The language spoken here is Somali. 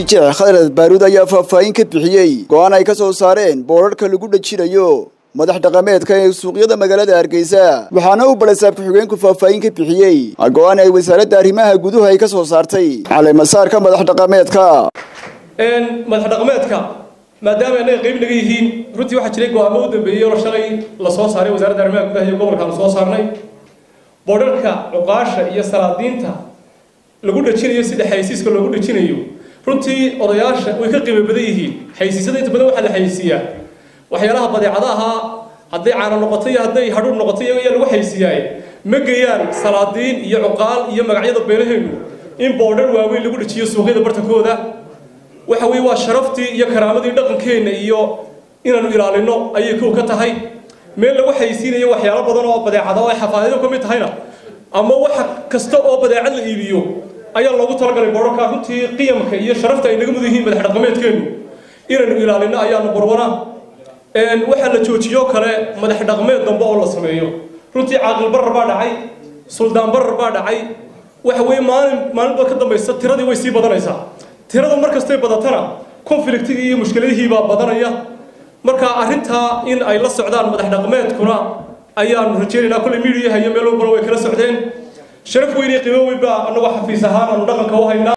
jeex khalad baaruud ayaa faahfaahin ka bixiyey go-aan ay ka soo saareen boorarka lagu dhajinayo madax dhaqameedka ee suuqyada magaalada hargeysa waxaana uu balasaab ku-xigeenku faahfaahin ka bixiyey go-aan ay wasaaradda arrimaha guduhu ay ka soo saartay caleemasaarka madax dhaqameedka madax dhaqameedka maadaama annaga qayb naga yihiin runtii waxaa jiray go-aamo u dambeeyey oo shalay la soo saaray wasaaradda arrimaha gudaha iyo gobolka la soo saarnay boodharka cuqaasha iyo salaadiinta lagu dhajinayo sida xaysiiska loogu dhajinayo runtii odayaasha way ka qiimo badan yihiin xaysiisyada inta badan waxaa la xaysiiyaa waxyaalaha badeecadaha hadday caano noqoto iyo hadday hadhuur noqoto iyago ayaa lagu xaysiiyaaye ma geeyaan salaadiin iyo cuqaal iyo magacyada beelaheenu in boodhar waaweyn lagu dhajiyo suuqyada bartankooda waxa weye waa sharaftii iyo karaamadii dhaqankeenna iyo inaanu ilaalino ayay kow ka tahay meel lagu xaysiinayo waxyaalo badan oo badeecada oo ay xafaadado ka mid tahayna ama waxa kasta oo badeecad la iibiyo ayaa loogu talagalay boodharka runtii qiyamka iyo sharafta ay naga mud yihiin madax dhaqameedkeennu inaynu ilaalino ayaanu barwana waxaa la joojiyo kale madax dhaqameed dambe oo la sameeyo runtii caaqil barar baa dhacay suldaan barar baa dhacay waxa weye maalin maalinba ka dambaysa tiradii way sii badanaysaa tiradu markastay badatana conflictigii iyo mushkiladihii baa badanaya marka arrintaa in ay la socdaan madax dhaqameedkuna ayaanu rajaynaynaa kolley midiyaha iyo meel walbana way kala socdeen sharaf weyn iyo qiimo weyn baa annagoo xafiis ahaan aanu dhaqanka u haynaa